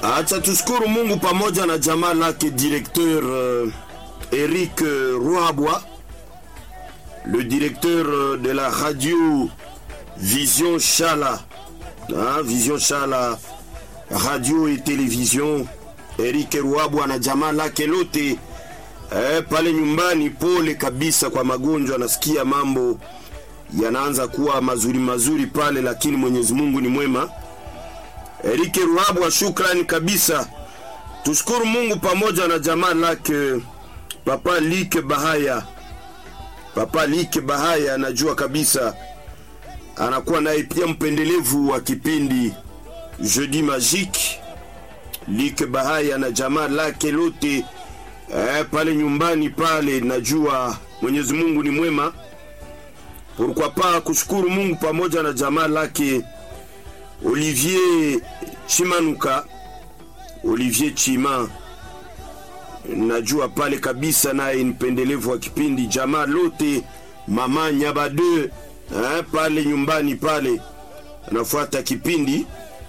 Acha tushukuru Mungu pamoja na jamaa lake directeur euh, Eric euh, Roabwa, le directeur euh, de la radio Vision Chala, hein, Vision Chala, radio et télévision. Eric Roabwa na jamaa lake lote eh, pale nyumbani. Pole kabisa kwa magonjwa, nasikia mambo yanaanza kuwa mazuri mazuri pale, lakini Mwenyezi Mungu ni mwema. Erike Ruhabwa, shukrani kabisa. Tushukuru Mungu pamoja na jamaa lake Papa Like Bahaya. Papa Like Bahaya anajua kabisa, anakuwa naye pia mpendelevu wa kipindi Jeudi Magique. Like Bahaya na jamaa lake lote eh, pale nyumbani pale, najua Mwenyezi Mungu ni mwema. Pourquoi pas kushukuru Mungu pamoja na jamaa lake Olivier Chimanuka, Olivier Chima, najua pale kabisa, naye ni mpendelevu wa kipindi. Jamaa lote mama Nyabade eh, pale nyumbani pale anafuata kipindi.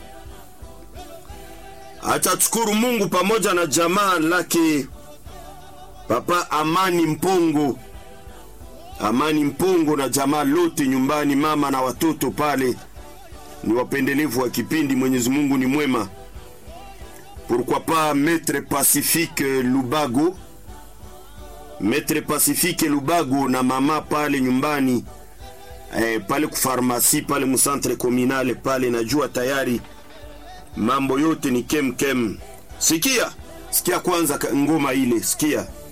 Acha tushukuru Mungu pamoja na jamaa lake Papa Amani Mpongo, Amani Mpongo na jamaa lote nyumbani, mama na watoto pale ni wapendelevu wa kipindi. Mwenyezi Mungu ni mwema. Pourquoi pas Maître Pacifique Lubago, Maître Pacifique Lubago na mama pale nyumbani eh, pale kufarmasi pale musantre kominale pale, najua tayari mambo yote ni kem kem. Sikia, sikia kwanza ngoma ile, sikia